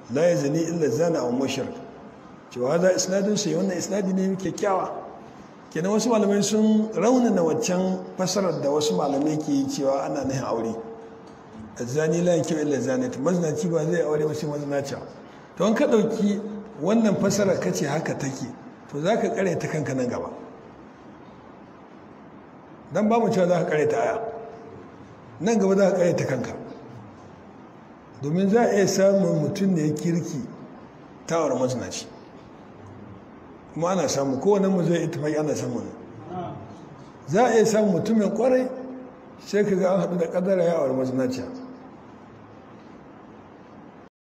la ya zani illa zana a mushrik cewa za isnadin sai wannan isnadi ne kyakkyawa kenan wasu malamai sun raunana waccan fasarar da wasu malamai ke yi cewa ana nahin aure zani la kyau illa zanat mazinaci ba zai aure ba sai mazinaci to an ka dauki wannan fasarar kace haka take to zaka kare ta kanka nan gaba dan ba mu cewa za ka kare ta aya nan gaba za ka kare ta kanka domin za a iya samun mutum da ya kirki tawar mazinaci kuma ana samu kowane mu zai ita mai ana samu za a iya samun mutumin kwarai sai ka ga an haɗu da ƙadara ya aure mazinaciya